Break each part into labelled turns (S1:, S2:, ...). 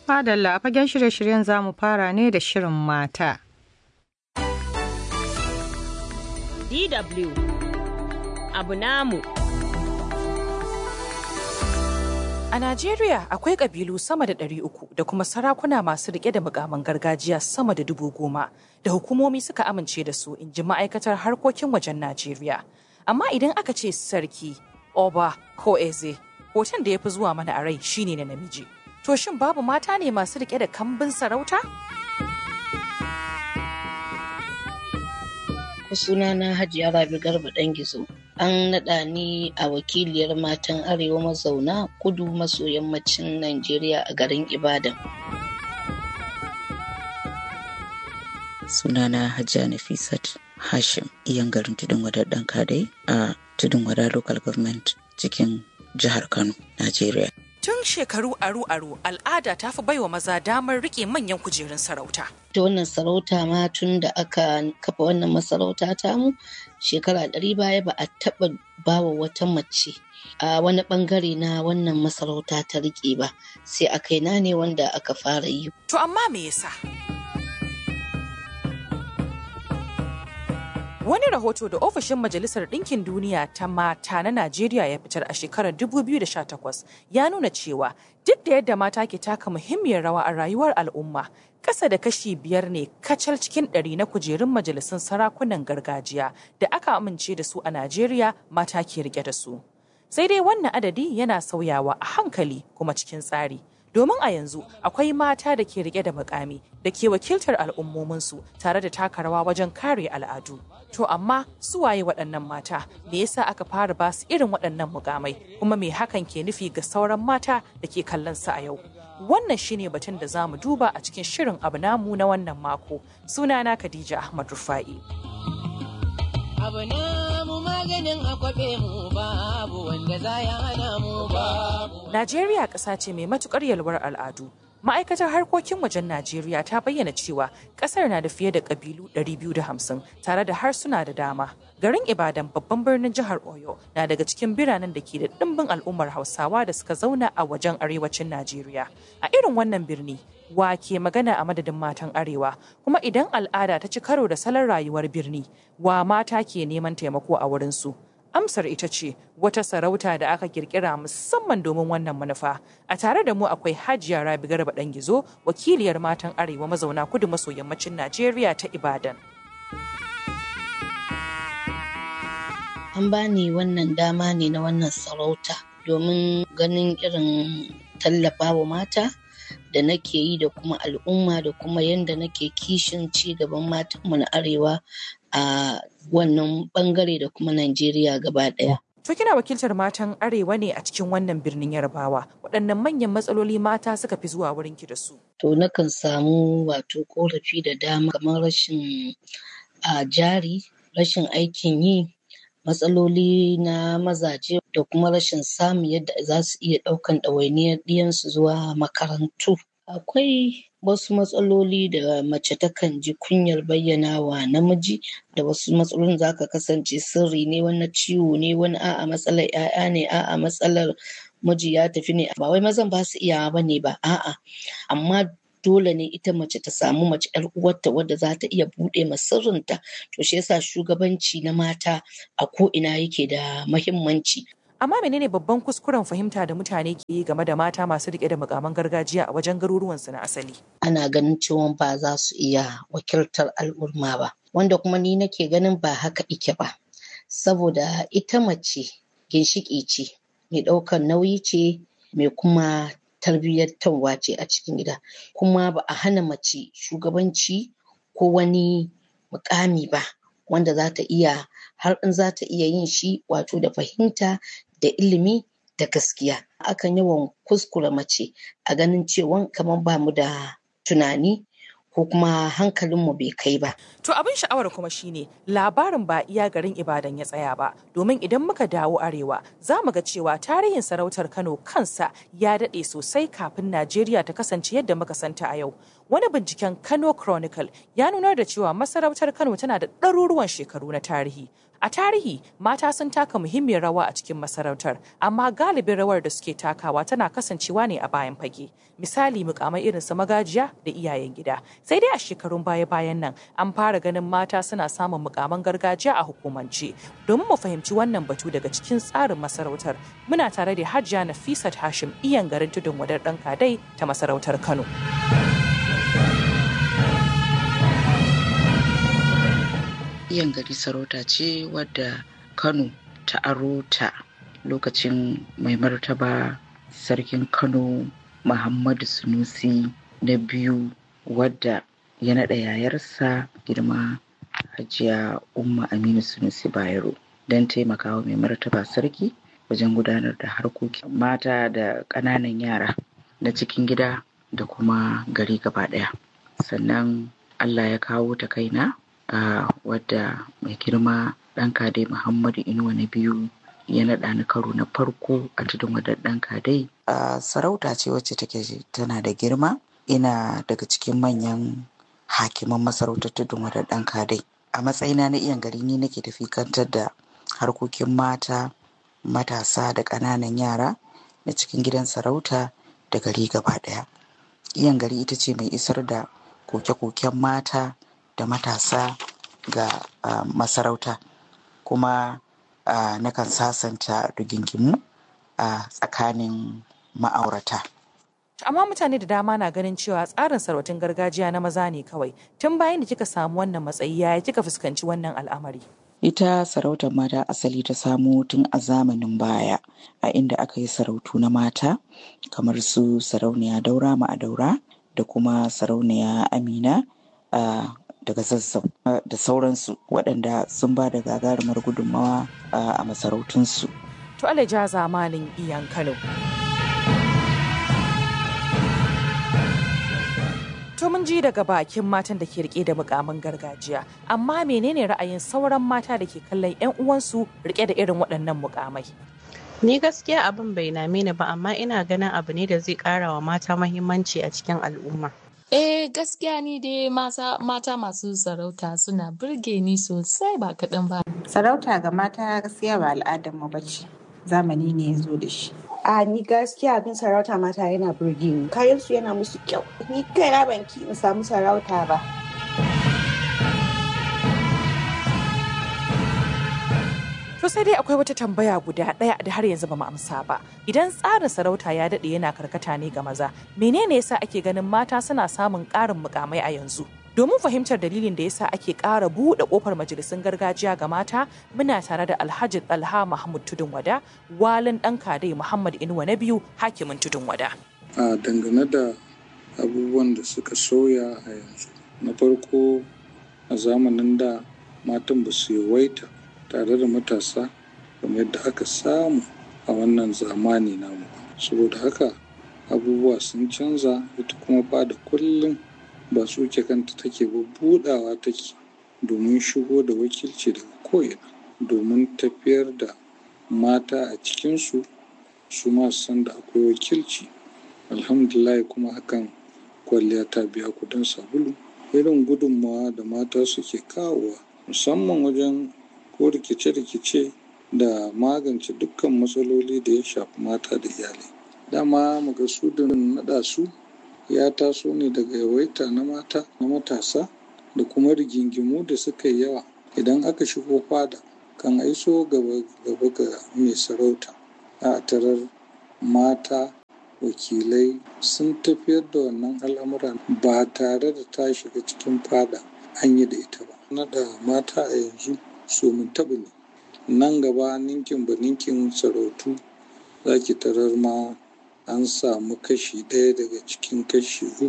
S1: Madalla a fagen shirye-shiryen za mu fara ne da shirin mata.
S2: DW abu namu.
S3: A Najeriya akwai ƙabilu sama da ɗari uku da kuma sarakuna masu riƙe da mukaman gargajiya sama da dubu goma da hukumomi suka amince da su in ji ma'aikatar harkokin wajen Najeriya. Amma idan aka ce sarki, oba ko eze, hoton da ya fi zuwa mana a rai shine na namiji. To shin babu mata ne masu riƙe da kambin sarauta?
S4: sunana Hajiya Rabi Garba ɗan gizo. An naɗa ni a wakiliyar matan Arewa mazauna kudu maso yammacin Najeriya a garin Ibadan.
S5: Sunana Hajiya Nafisat Hashim, iyan garin Tudun Wadar ɗan kadai a Tudun Wada Local Government cikin jihar Kano, Najeriya.
S3: Tun shekaru aru-aru al'ada ta fi baiwa maza damar rike manyan kujerun sarauta.
S4: Ta wannan sarauta ma tun da aka kafa wannan masarauta tamu shekara ɗari baya ba a taɓa bawa wata mace a wani ɓangare na wannan masarauta ta rike ba sai a kaina ne wanda aka fara yi.
S3: To amma me yasa? Wani rahoto da ofishin Majalisar Ɗinkin Duniya ta mata na Najeriya ya fitar a shekarar 2018 ya nuna cewa duk da yadda mata ke taka muhimmiyar rawa a rayuwar al'umma, ƙasa da kashi biyar ne kacal cikin ɗari na kujerun majalisun sarakunan gargajiya da aka amince da su a Najeriya mata ke rike da su. Sai dai wannan adadi yana sauyawa a hankali kuma cikin tsari. domin a yanzu akwai mata da ke rike da mukami da ke wakiltar al'ummominsu tare da taka rawa wajen kare al'adu. To amma su waye waɗannan mata me yasa aka fara ba su irin waɗannan mukamai kuma me hakan ke nufi ga sauran mata da ke kallon su a yau. Wannan shine batun da za mu duba a cikin shirin abu namu na wannan mako. Sunana Khadija Ahmad Rufa'i.
S6: abu namu maganin akwabe mu babu wanda za ya hana mu babu.
S3: Najeriya ƙasa ce mai matukar yalwar al'adu. Ma'aikatar harkokin wajen Najeriya ta bayyana cewa ƙasar na da fiye da ƙabilu 250 tare da harsuna da dama. Garin Ibadan babban birnin jihar Oyo na daga cikin biranen da ke da ɗimbin al'ummar Hausawa da suka zauna a wajen arewacin Najeriya. A irin wannan birni, wa ke magana a madadin matan arewa kuma idan al'ada ta ci karo da salon rayuwar birni wa mata ke neman taimako a wurinsu amsar ita ce wata sarauta da aka kirkira musamman domin wannan manufa a tare da mu akwai hajiya rabi garba dan gizo wakiliyar matan arewa mazauna kudu maso yammacin najeriya ta ibadan
S4: An bani wannan dama ne na wannan sarauta domin ganin irin tallafawa mata da nake yi da kuma al'umma da kuma yadda nake kishin ci gaban matanmu na arewa a wannan bangare da kuma Najeriya gaba ɗaya.
S3: To kina wakiltar matan arewa ne a cikin wannan birnin Yarbawa. Waɗannan manyan matsaloli mata suka fi zuwa wurin ki da su.
S4: To nakan samu wato korafi da dama kamar rashin a jari, rashin aikin yi, matsaloli na mazaje da kuma rashin samun yadda za su iya ɗaukan ɗawainiyar ɗiyansu zuwa makarantu. Akwai wasu matsaloli da mace takan ji kunyar bayyana wa namiji da wasu matsalolin za ka kasance sirri ne wani ciwo ne wani a'a matsalar 'ya'ya ne a'a matsalar miji ya tafi ne ba wai mazan ba su iyawa ba ne ba a'a amma dole ne ita mace ta samu mace yar uwarta wadda za ta iya buɗe ma sirrinta to shi yasa shugabanci na mata a ko ina yake da mahimmanci
S3: Amma menene babban kuskuren fahimta da mutane ke yi game da mata masu rike da mukaman gargajiya a wajen garuruwansu na asali?
S4: ana ganin cewa ba za su iya wakiltar al'umma ba wanda kuma ni nake ganin ba haka ike ba saboda ita mace ginshiƙi ce mai ɗaukar nauyi ce mai kuma tarbiyyantarwa ce a cikin gida kuma ba a hana mace shugabanci ko wani mukami ba wanda za ta iya har in za ta iya yin shi wato da fahimta da ilimi da gaskiya akan yawan kuskure mace a ganin cewa kamar ba mu da tunani ko kuma hankalinmu bai kai ba.
S3: To abin sha'awar kuma shine labarin ba iya garin Ibadan ya tsaya ba domin idan muka dawo arewa za mu ga cewa tarihin sarautar Kano kansa ya daɗe sosai kafin Najeriya ta kasance yadda muka santa a yau. Wani binciken Kano Chronicle ya nunar da cewa masarautar Kano tana da ɗaruruwan shekaru na tarihi. A tarihi, mata sun taka muhimmiyar rawa a cikin masarautar, amma galibin rawar da suke takawa tana kasancewa ne a bayan fage. Misali mukamai irin su magajiya da iyayen gida. Sai dai a shekarun baya-bayan nan an fara ganin mata suna samun mukaman gargajiya a hukumance. Domin mu fahimci wannan batu daga cikin tsarin masarautar, muna tare da Hajiya Nafisat Hashim iyan garin tudun wadar ɗan kadai ta masarautar Kano.
S5: iyan gari sarauta ce wadda kano ta aro ta lokacin mai martaba sarkin kano muhammadu sunusi na biyu wadda ya naɗa yayarsa girma hajiya umma aminu sunusi bayero don taimakawa mai martaba sarki wajen gudanar da harkokin mata da ƙananan yara na cikin gida da kuma gari gaba ɗaya sannan allah ya kawo ta kaina a wadda mai girma ɗan kadai muhammadu inuwa na biyu ya naɗa ni karo na farko a tudun wadar ɗan kadai a sarauta ce wacce take tana da girma ina daga cikin manyan hakiman masarautar tudun wadar ɗan kadai a matsayina na iyan gari ni nake tafi kantar da harkokin mata matasa da ƙananan yara na cikin gidan sarauta da gari gaba ɗaya iyan gari ita ce mai isar da koke-koken mata da matasa ga uh, masarauta kuma uh, nakan sasanta rigingimu a uh, tsakanin ma'aurata.
S3: Amma mutane da dama na ganin cewa tsarin sarautin gargajiya na maza ne kawai tun bayan da kika samu wannan matsayi yaya kika fuskanci wannan al'amari.
S5: Ita sarautar mata asali ta samo tun a zamanin baya a inda aka yi sarautu na mata kamar su sarauniya daura ma'adaura da kuma sarauniya amina a daga zazzau da sauransu waɗanda sun ba da gagarumar gudunmawa a masarautunsu.
S3: To alaja zamanin iyan Kano. To mun ji daga bakin matan da ke rike da mukamin gargajiya, amma menene ra'ayin sauran mata da ke kallon 'yan uwansu rike da irin waɗannan mukamai?
S7: Ni gaskiya abin bai name ni ba amma ina ganin abu ne da zai ƙara wa mata mahimmanci a cikin al'umma.
S8: Eh gaskiya ni dai mata, mata masu sarauta suna burge ni sosai ba kaɗan ba.
S9: Sarauta ga mata gaskiya ba al'adar mu bace. Zamani ne ya zo da shi.
S10: A ni gaskiya abin sarauta mata yana burge ni. Kayan su yana musu kyau. Ni kaina ban ki in samu sarauta ba.
S3: To sai dai akwai wata tambaya guda ɗaya da har yanzu ba mu amsa ba. Idan tsarin sarauta ya daɗe yana karkata ne ga maza, menene yasa ake ganin mata suna samun ƙarin mukamai a yanzu? Domin fahimtar dalilin da yasa ake ƙara buɗe ƙofar majalisun gargajiya ga mata, muna tare da Alhaji Talha Mahmud Tudun Wada, walin ɗan kadai Muhammad Inuwa na biyu, hakimin Tudun Wada.
S11: A dangane da abubuwan da suka sauya a yanzu. Na farko a zamanin da matan ba su yawaita tare da matasa kamar yadda aka samu a wannan zamani namu saboda haka abubuwa sun canza ita kuma ba da kullum ba tsuke kanta take ba budawa take domin shigo da wakilci daga ko'ina domin tafiyar da mata a cikinsu su ma san da akwai wakilci alhamdulillah kuma hakan kwalliya ta biya kudin sabulu irin gudunmawa da mata suke kawowa musamman wajen ko rikice-rikice da magance dukkan matsaloli da ya shafi mata da iyalai dama muga su da naɗa su ya taso ne daga yawaita na mata na matasa da kuma rigingimu da suka yi yawa idan aka shigo fada kan aiso gaba ga mai sarauta a tarar mata wakilai sun tafiyar da wannan al'amura ba tare da ta shiga cikin fada an yi da ita ba naɗa mata a yanzu so mun taɓa ne nan gaba ninkin ba ninkin sarautu za ki tarar ma an samu kashi ɗaya daga cikin kashi uku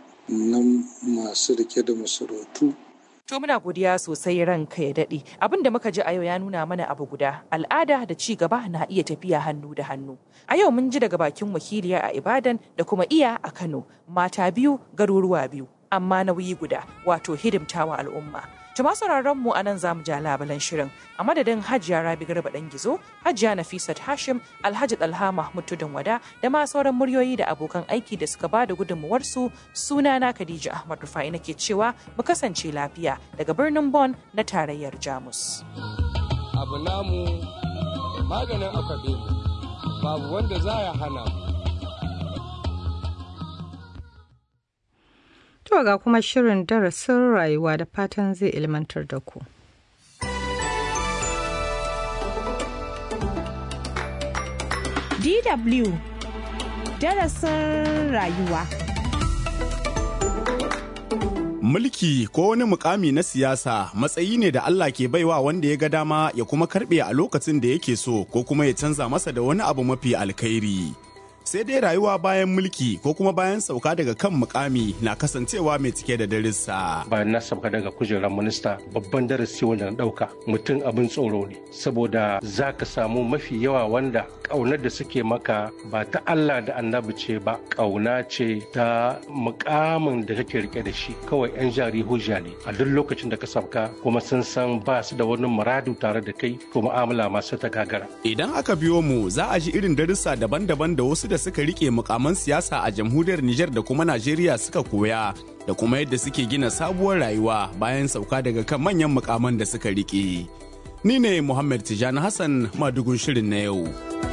S11: na masu rike da masarautu
S3: To muna godiya sosai ranka ya daɗe. Abin da muka ji a yau ya nuna mana abu guda. Al'ada da ci gaba na iya tafiya hannu da hannu. A yau mun ji daga bakin wakiliya a Ibadan da kuma iya a Kano. Mata biyu, garuruwa biyu. Amma nauyi guda, wato hidimtawa al'umma. Tuma sauraron mu anan zamu ja labalan shirin a madadin Hajiya Rabi Garba dan Gizo, Hajiya Nafisat Hashim, Alhaji Dalha Mahmud Tudun Wada da ma sauran muryoyi da abokan aiki da suka bada gudunmuwar su sunana Khadija Ahmad Rufai nake cewa mu kasance lafiya daga birnin Bonn na tarayyar Jamus.
S12: abu namu maganin akwabe mu babu wanda za ya hana mu
S1: To ga kuma shirin darasin rayuwa da fatan zai ilmantar da ku.
S13: DW darasin rayuwa.
S14: Mulki ko wani mukami na siyasa matsayi ne da Allah ke baiwa wanda ya ga dama ya kuma karbe a lokacin da yake so ko kuma ya canza masa da wani abu mafi alkhairi. Sai dai rayuwa bayan mulki ko kuma bayan sauka daga kan mukami na kasancewa mai cike da darussa.
S15: Bayan na sauka daga kujerar minista babban darasi wanda na ɗauka mutum abin tsoro ne saboda za ka samu mafi yawa wanda ƙaunar da suke maka ba ta Allah da annabi ce ba ƙauna ce ta mukamin da kake rike da shi kawai 'yan jari hujja ne a duk lokacin da ka sauka kuma sun san ba su da wani muradu tare da kai to mu'amala masu ta gagara.
S14: Idan aka biyo mu za a ji irin darussa daban-daban da wasu da suka rike mukaman siyasa a jamhuriyar Nijar da kuma Najeriya suka koya da kuma yadda suke gina sabuwar rayuwa bayan sauka daga kan manyan mukaman da suka rike. Ni ne Muhammad Tijani Hassan madugun shirin na yau.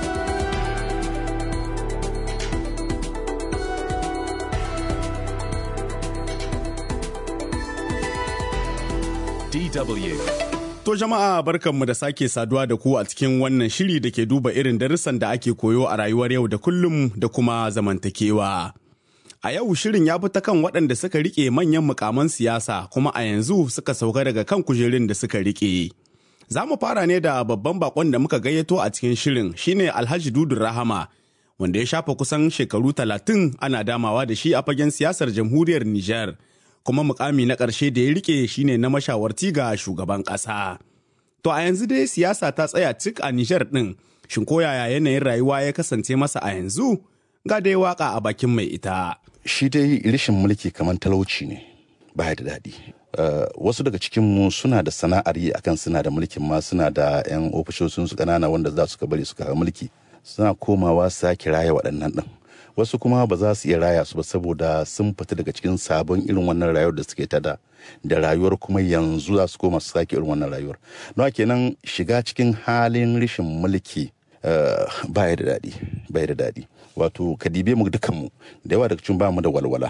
S16: DW.
S14: To jama'a barkanmu da sake saduwa da ku a cikin wannan shiri da ke duba irin darussan da ake koyo a rayuwar yau da kullum da kuma zamantakewa. A yau shirin ya fi ta kan waɗanda suka rike manyan mukaman siyasa kuma a yanzu suka sauka daga kan kujerun da suka rike. Za mu fara ne da babban bakon da muka gayyato a cikin shirin shine Alhaji Dudu Rahama wanda ya shafa kusan shekaru talatin ana damawa da shi a fagen siyasar jamhuriyar Nijar. kuma mukami na ƙarshe da ya rike shine na mashawarci ga shugaban ƙasa. To a yanzu dai siyasa ta tsaya cik a Nijar ɗin, shin ko yaya yanayin rayuwa ya kasance masa a yanzu? Ga dai waka a bakin mai ita.
S16: Shi dai rishin mulki kamar talauci ne, ba da daɗi. Uh, wasu daga cikinmu suna da sana'ar yi akan suna da mulkin ma suna da 'yan ofishoshin su ƙanana wanda za su ka bari su kawo mulki suna komawa sake raya waɗannan ɗin. wasu kuma ba za su iya raya su ba saboda sun fita daga cikin sabon irin wannan rayuwar da suke tada da rayuwar kuma yanzu za su koma su sake irin wannan rayuwar don kenan shiga cikin halin rashin mulki ba ya da daɗi ba ya da daɗi wato ka dibe mu dukanmu da yawa daga cikin ba mu da walwala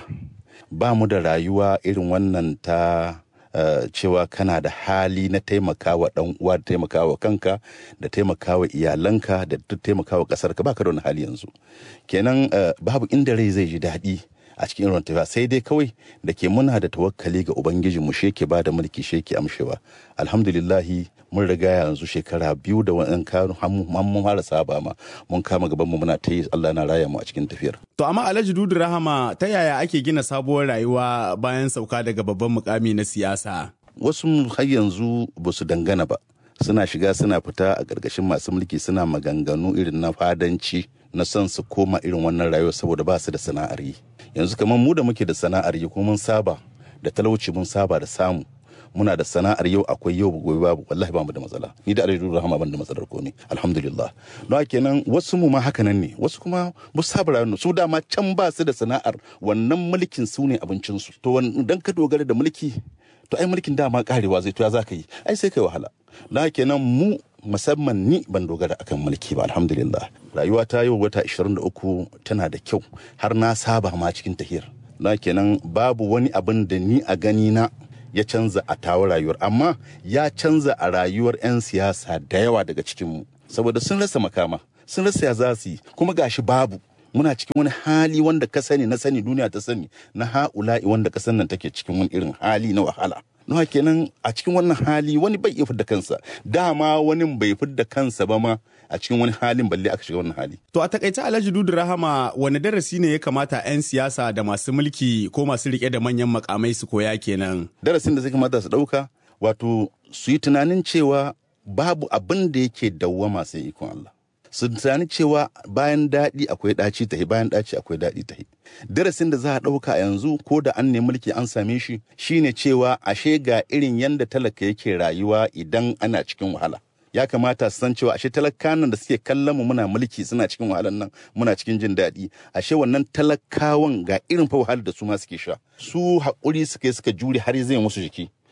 S16: ba mu da rayuwa irin wannan ta Uh, cewa kana da hali na taimakawa dan uwa da taimakawa kanka da taimakawa iyalanka da taimakawa kasar ka baka da wani hali yanzu kenan uh, babu inda rai zai ji daɗi a cikin irin tafiya sai dai kawai da ke muna da tawakkali ga ubangiji mu sheke ba da mulki sheke amshewa alhamdulillahi mun riga yanzu shekara biyu da wani kanu mun fara saba ma mun kama gaban mu muna ta yi Allah na raya mu a cikin tafiyar
S14: To amma Alhaji Dudu Rahama ta yaya ake gina sabuwar rayuwa bayan sauka daga babban mukami na siyasa?
S16: Wasu har yanzu ba su dangana ba. Suna shiga suna fita a ƙarƙashin masu mulki suna maganganu irin na fadanci na son su koma irin wannan rayuwa saboda ba su da sana'ar yi. Yanzu kamar mu da muke da sana'ar yi kuma mun saba da talauci mun saba da samu. muna da sana'ar yau akwai yau gobe babu wallahi ba mu da matsala ni da alaihi rahama ban da matsalar komai alhamdulillah don haka kenan wasu mu ma haka nan ne wasu kuma ba su saba rayuwa su dama can ba su da sana'ar wannan mulkin su ne abincin su to dan ka dogara da mulki to ai mulkin dama karewa zai to ya zaka yi ai sai kai wahala don haka kenan mu musamman ni ban dogara akan mulki ba alhamdulillah rayuwa ta yau wata 23 tana da kyau har na saba ma cikin tahiyar don kenan babu wani abin da ni a gani na ya canza a tawa rayuwar amma ya canza a rayuwar 'yan siyasa da yawa daga cikinmu saboda sun rasa makama sun rasa ya za su yi kuma gashi babu muna cikin wani hali wanda ka sani na sani duniya ta sani na ha'ula'i wanda kasan nan take cikin wani irin hali na wahala nawa kenan a cikin wannan hali wani bai iya fidda kansa dama wani bai fidda kansa ba ma a cikin wani halin balle aka shiga wannan hali
S14: To a takaice Alhaji Dudu Rahama wani darasi ne ya kamata 'yan siyasa da masu mulki ko masu rike da manyan makamai su koya kenan?
S16: darasin da zai kamata su ɗauka wato su yi tunanin cewa babu abin da yake dawwama sai ikon Allah su tunani cewa bayan daɗi akwai ɗaci tahi bayan ɗaci akwai daɗi tahi darasin da za a ɗauka yanzu ko da an nemi mulki an same shi shine cewa ashe ga irin yanda talaka yake rayuwa idan ana cikin wahala ya kamata su san cewa ashe talakanan da suke kallon mu muna mulki suna cikin wahalan nan muna cikin jin daɗi ashe wannan talakawan ga irin fa wahalar da su ma suke sha su haƙuri suka yi suka jure har zai musu jiki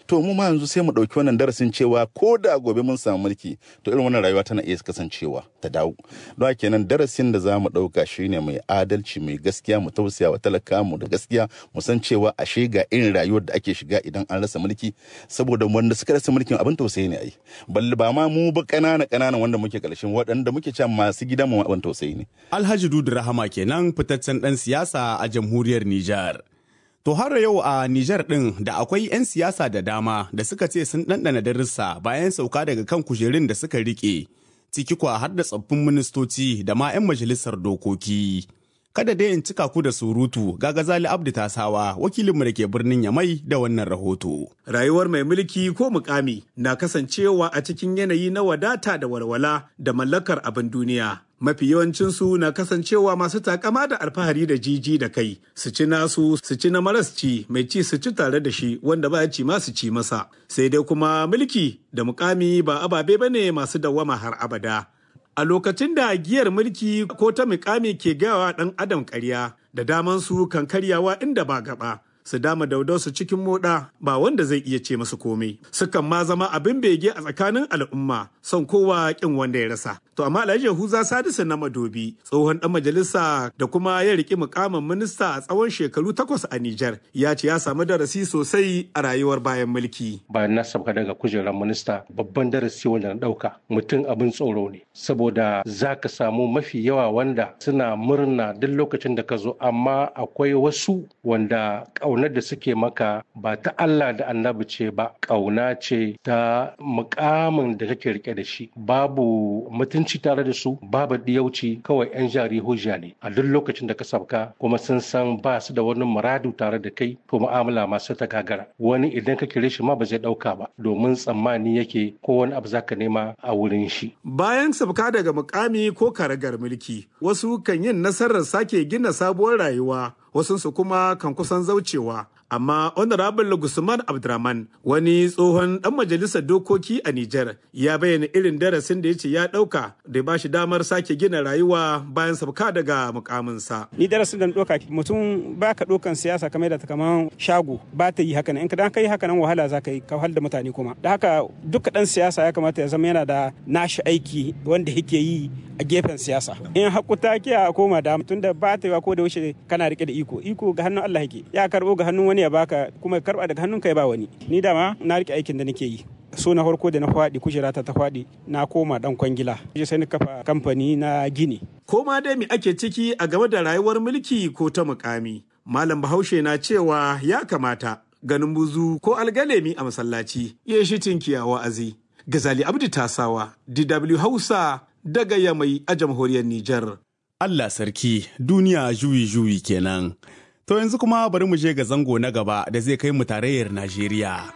S16: to mu ma yanzu sai mu ɗauki wannan darasin cewa ko da gobe mun samu mulki to irin wannan rayuwa tana iya kasancewa ta dawo don haka kenan darasin da za mu ɗauka shine mai adalci mai gaskiya mu tausaya wa talaka mu da gaskiya mu san cewa ashe ga irin rayuwar da ake shiga idan an rasa mulki saboda wanda suka rasa mulkin abin tausayi ne ai balle ba ma mu ba ƙanana ƙanana wanda muke ƙarshen waɗanda muke cewa masu gidan mu abin tausayi ne
S14: Alhaji Dudu Rahama kenan fitaccen ɗan siyasa a jamhuriyar Nijar. To har yau a Nijar ɗin da akwai 'yan siyasa da dama da suka ce sun ɗanɗana darussa bayan sauka daga kan kujerun da suka riƙe, ciki kwa har da tsaffin ministoci da ma 'yan majalisar dokoki. Kada dai in cika ku da surutu ga Gazali Abdu Tasawa wakilinmu da ke birnin Yamai da wannan rahoto.
S13: Rayuwar mai mulki ko mukami na kasancewa a cikin yanayi na wadata da walwala da mallakar abin duniya. mafi yawancinsu na kasancewa masu takama da alfahari da jiji da kai su ci nasu su ci na maras ci mai ci su ci tare da shi wanda ba ci ma su ci masa sai dai kuma mulki da mukami ba ababe ba ne masu dawwama har abada a lokacin da giyar mulki ko ta mukami ke gawa ɗan adam ƙarya da daman su kan karyawa inda ba gaba su dama daudau su cikin moda ba wanda zai iya ce masu komai sukan ma zama abin bege a tsakanin al'umma son kowa kin wanda ya rasa to amma Alhaji Yahuza Sadisu na Madobi tsohon dan majalisa da kuma ya riki mukamin minista a tsawon shekaru takwas a Nijar ya ce ya samu darasi sosai a rayuwar bayan mulki
S15: bayan na sauka daga kujerar minista babban darasi wanda na dauka mutum abin tsoro ne saboda za ka samu mafi yawa wanda suna murna duk lokacin da ka zo amma akwai wasu wanda ƙaunar da suke maka ba ta Allah da annabi ce ba ƙauna ce ta mukamin da kake rike da shi babu mutunci tare da su babu diyauci kawai yan jari hujja ne a duk lokacin da ka sabka kuma sun san ba su da wani muradu tare da kai to mu'amala masu ta gagara wani idan ka kire shi ma ba zai dauka ba domin tsammani yake ko wani abu zaka nema a wurin shi
S13: bayan sabka daga mukami ko karagar mulki wasu kan yin nasarar sake gina sabuwar rayuwa wasunsu kuma kan kusan zaucewa amma honorable gusman abdurrahman wani tsohon dan majalisar dokoki a niger ya bayyana irin darasin da ya ce ya dauka da ba shi damar sake gina rayuwa bayan sabka daga mukaminsa
S17: ni darasin da doka mutum ba ka dokan siyasa kamar da kamar shago ba ta yi haka in ka dan kai haka nan wahala za ka yi ka da mutane kuma da haka duka dan siyasa ya kamata ya zama yana da nashi aiki wanda yake yi a gefen siyasa in hakuta ke a koma da tunda ba ta yi ko da wuce kana rike da iko iko ga hannun Allah yake ya karbo ga hannun wani ya baka kuma ya karba daga hannun ka ya ba wani ni dama na rike aikin da nake yi so na farko da na faɗi kujerata ta faɗi na koma dan kwangila sai na kafa kamfani na gini
S13: koma dai me ake ciki a game da rayuwar mulki ko ta mukami malam bahaushe na cewa ya kamata ganin buzu ko algalemi a masallaci ya shi tinkiya wa'azi gazali abdu tasawa dw hausa daga yamai a jamhuriyar nijar
S14: Allah sarki duniya juyi-juyi kenan. To yanzu kuma bari mu je ga zango na gaba da zai kai mu tarayyar Najeriya.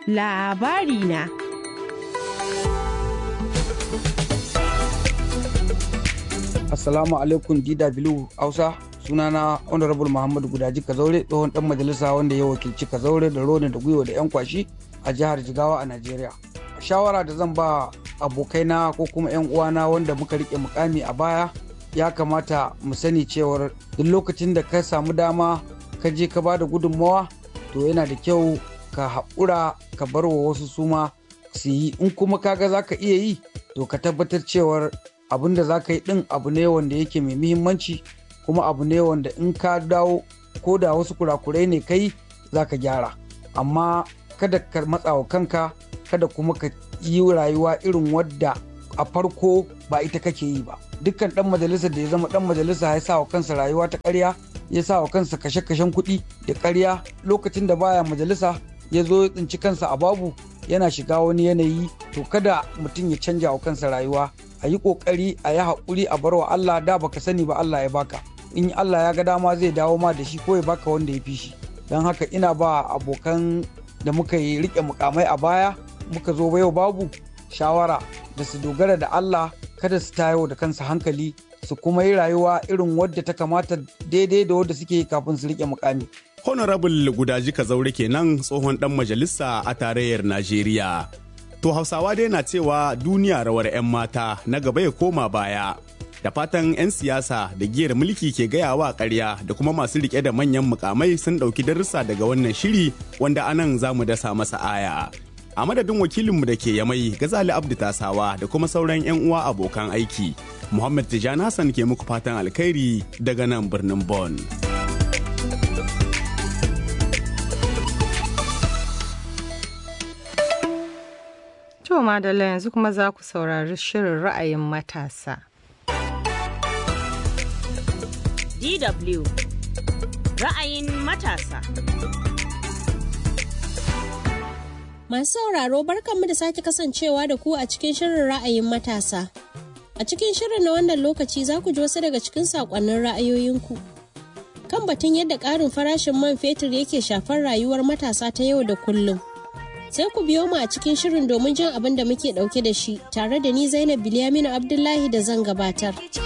S2: Labari na.
S18: Assalamu alaikum DW Hausa sunana Honorable Muhammadu Gudaji Kazaure tsohon dan majalisa wanda ya wakilci Kazaure da Rone da Gwiwa da 'yan kwashi a jihar Jigawa a Najeriya. Shawara da zan ba abokaina ko kuma 'yan uwana wanda muka rike mukami a baya ya kamata mu sani cewar duk lokacin da ka samu dama ka je ka ba da gudunmawa to yana da kyau ka haƙura ka bar wa wasu suma su yi in kuma kaga za ka iya yi to ka tabbatar cewar abin da za ka yi ɗin abu ne wanda yake mai muhimmanci kuma abu ne wanda in ka dawo ko da wasu kurakurai ne kai za ka gyara amma kada ka matsa wa kanka kada kuma ka yi rayuwa irin wadda a farko ba ita kake yi ba dukkan dan majalisa da ya zama dan majalisa ya sa wa kansa rayuwa ta ƙarya ya sa wa kansa kashe-kashen kuɗi da ƙarya lokacin da baya majalisa ya zo ya tsinci kansa a babu yana shiga wani yanayi to kada mutum ya canja wa kansa rayuwa a yi ƙoƙari a yi haƙuri a bar wa Allah da baka sani ba Allah ya baka in Allah ya ga dama zai dawo ma da shi ko ya baka wanda ya fi shi don haka ina ba abokan da muka yi riƙe mukamai a baya muka zo yau babu shawara da su dogara da Allah kada su tayo da kansu hankali su kuma yi rayuwa irin wadda ta kamata daidai da wadda suke yi kafin su rike mukami.
S14: Honorable Gudaji Kazaure kenan tsohon dan majalisa a tarayyar Najeriya. To Hausawa dai na cewa duniya rawar 'yan mata na gaba ya koma baya. Da fatan 'yan siyasa da giyar mulki ke gayawa ƙarya da kuma masu riƙe da manyan mukamai sun ɗauki darussa daga wannan shiri wanda anan za mu dasa masa aya. A madadin wakilinmu da ke yamai Gazali Abdu Tasawa da kuma sauran 'yan uwa abokan aiki. Muhammad Tijjani Hassan ke muku fatan alkhairi daga nan birnin Bonn.
S1: To madalla yanzu kuma za ku saurari shirin ra'ayin matasa.
S19: DW ra'ayin matasa.
S20: Masu sauraro barkanmu da sake kasancewa da ku a cikin shirin ra'ayin matasa. A cikin shirin na wannan lokaci za ku ji wasu daga cikin saƙonnin ra'ayoyinku. Kan batun yadda ƙarin farashin man fetur yake shafar rayuwar matasa ta yau da kullum. Sai ku biyo mu a cikin shirin domin jin abin da muke ɗauke da shi tare da ni Zainab Bilyaminu Abdullahi da zan gabatar.